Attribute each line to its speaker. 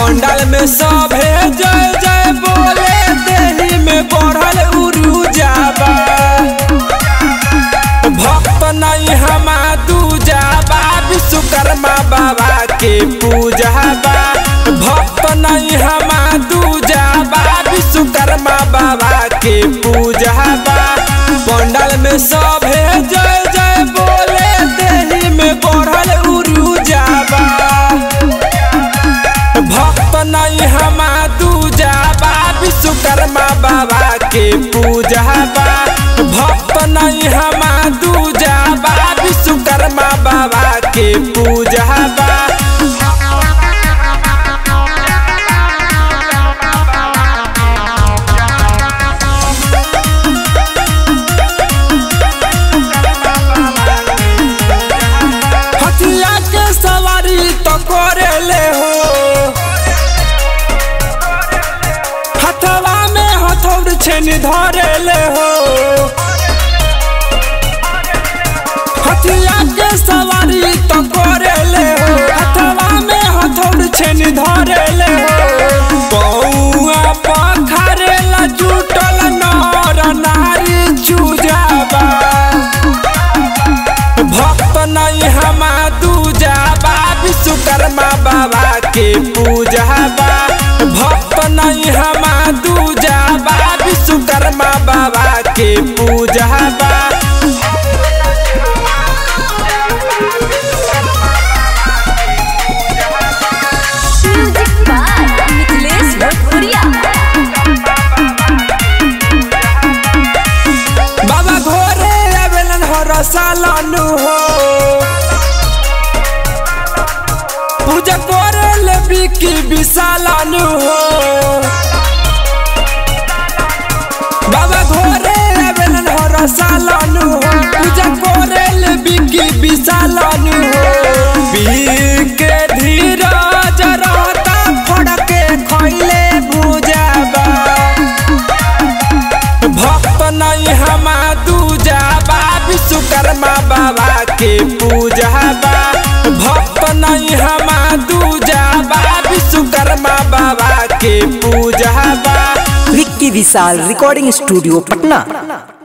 Speaker 1: पंडाल में सभे जय जय बोले देही में बढ़ल उरुजाबा भक्त नहीं हमा दूजाबा विश्वकर्मा बाबा के पूजाबा भक्त नहीं हमा दूजाबा विश्वकर्मा बाबा के पूजाबा पंडाल में सभे जय जय बोले देही में बढ़ल उरुजाबा भक्त नहीं हमा दूजाबा विश्वकर्मा बाबा के पूजाबा भक्त नहीं हमा दूजाबा विश्वकर्मा बाबा के पूजाबा हथिया के सवारी तो करेले हो हथवा में हथौड़ छेन धरेले हो हथिया के सवारी तो करेले हो हथवा में हथौड़ छेन धरेले हो बौआ पखारेला जुटल नर नारी चूजाबा भक्त नहीं हमा दूजाबा विश्वकर्मा बाबा के पूजाबा भक्त नहीं हमा दूजाबा विश्वकर्मा बाबा के पूजाबा
Speaker 2: म्यूजिक बाय मिथिलेश भोजपुरिया
Speaker 1: बाबा घोरे आवेलन हर सालनु हो पूजा करे ले बिकी विशालनु हो बाबा घोरे आवेलन हर सालनु हो पूजा करे ले बिकी विशालनु हो बीके धीरज रहता फड़के खैले बुझाबा भक्त नहीं हमा दूजाबा विश्वकर्मा बाबा के पूजाबा भक्त नहीं हमा दूजाबा विश्वकर्मा बाबा के पूजाबा
Speaker 3: विक्की विशाल रिकॉर्डिंग स्टूडियो पटना